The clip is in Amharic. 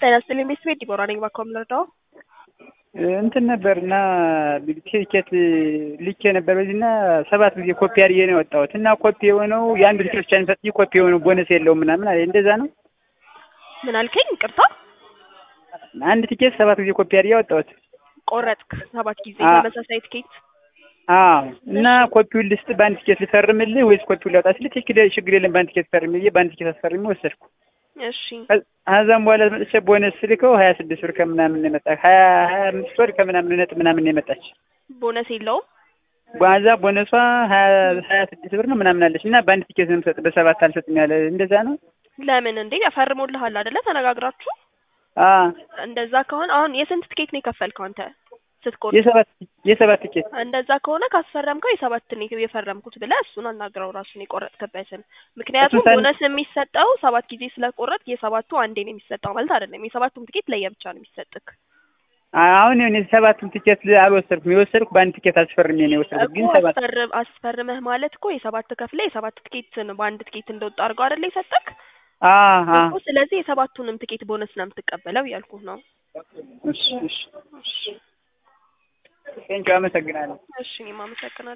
ጤና ይስጥልኝ ቤተሰቤ ዲቦራ ነኝ። እባክዎ የምንረዳው እንትን ነበር እና ቲኬት ልኬ ነበር በዚህ እና ሰባት ጊዜ ኮፒ አድርጌ ነው የወጣሁት እና ኮፒ የሆነው የአንዱ ቲኬት ብቻ የሚሰጥ ኮፒ የሆነው ቦነስ የለውም ምናምን አለ። እንደዛ ነው። ምን አልከኝ? ይቅርታ አንድ ቲኬት ሰባት ጊዜ ኮፒ አድርጌ ያወጣሁት። ቆረጥክ ሰባት ጊዜ አዎ። ተመሳሳይ ትኬት? አዎ እና ኮፒውን ልስጥ በአንድ ቲኬት ልፈርምልህ ወይስ ኮፒውን ላውጣ ስልህ ችግር ችግር የለም በአንድ ቲኬት ፈርም ብዬ በአንድ ቲኬት አስፈርሜ ወሰድኩ። እሺ ከዛም በኋላ መጥቼ ቦነስ ስልከው ሀያ ስድስት ብር ከምናምን ነው የመጣ ሀያ ሀያ አምስት ወር ከምናምን ነጥብ ምናምን ነው የመጣች። ቦነስ የለውም። በዛ ቦነሷ ሀያ ሀያ ስድስት ብር ነው ምናምን አለች እና በአንድ ቲኬት ነው የምሰጥ በሰባት አልሰጥም ያለ እንደዛ ነው። ለምን እንዴ? ፈርሞልሃል አይደለ? ተነጋግራችሁ አዎ እንደዛ ከሆነ አሁን የስንት ትኬት ነው የከፈልከው አንተ ስትቆርጥ? የሰባት የሰባት ቲኬት እንደዛ ከሆነ ካስፈረምከው የሰባት ነው የፈረምኩት ብለህ እሱን አናግረው ራሱን የቆረጥክበትን። ምክንያቱም እሱን ሳን- ቦነስ የሚሰጠው ሰባት ጊዜ ስለቆረጥ የሰባቱ አንዴ ነው የሚሰጠው ማለት አይደለም። የሰባቱም ትኬት ለየብቻ ነው የሚሰጥክ አሁን እኔ ሰባቱን ቲኬት አልወሰድኩም። የወሰድኩ በአንድ ቲኬት አስፈርሜ ነው የወሰድኩት። ግን እኮ ሰባት አስፈርም አስፈርመህ ማለት እኮ የሰባት ከፍለ የሰባት ትኬትን በአንድ ትኬት እንደወጣ አድርገው አይደለ የሰጠክ አዎ አዎ እኮ። ስለዚህ የሰባቱንም ትኬት ቦነስ ነው የምትቀበለው እያልኩህ ነው። እሺ እሺ ቴንኪው አመሰግናለሁ። እሺ እኔም አመሰግናለሁ።